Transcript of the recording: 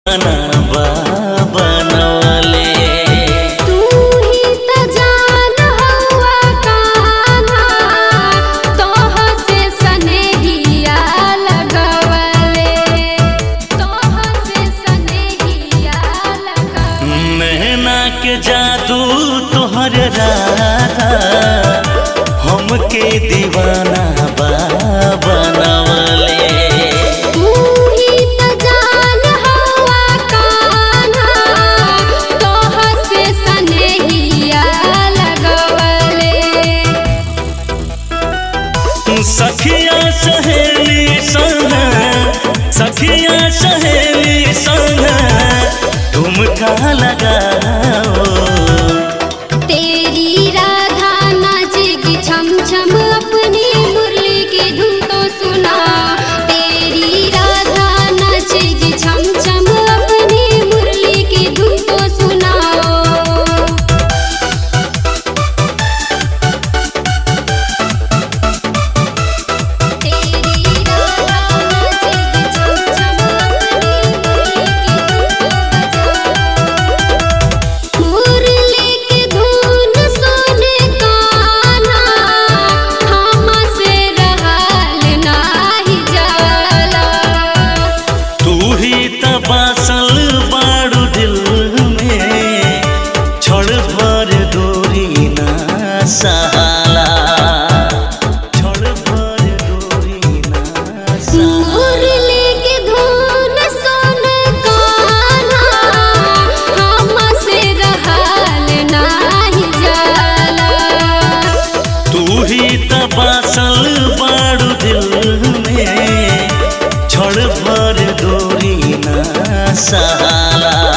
बनावा बनवले तू ही त जान हवा कान्हा तोह से सनेहिया लगवले तोह से सनेहिया लगवले नैना के जादू तोहर राधा हमके दीवाना बा बनवले तू ही त जान हवा कान्हा तोह से सनेहिया लगवले सखिया सहेली संग सखिया सहेली संग ठुमका लगाओ तेरी राधा नाचेगी छम छम अपनी मुरली की धुन तो सुना तेरी राधा नाचेगी छम छम अपनी मुरली की धुन तो सुनाओ तेरी राधा नाचेगी छम छम अपनी मुरली की धुन तो सुनाओ मुरली की धुन सुन कान्हा हमसे रहल नाही जाला तू ही तबासल बाड़ू दिल में छोड़ भर दूरी ना सहाला छोड़ भर दूरी ना सहाला मुरली की धुन सुन कान्हा हमसे रहल नाही जाला तू ही तबासल बाड़ू दिल में छोड़ भर दूरी ना सहाला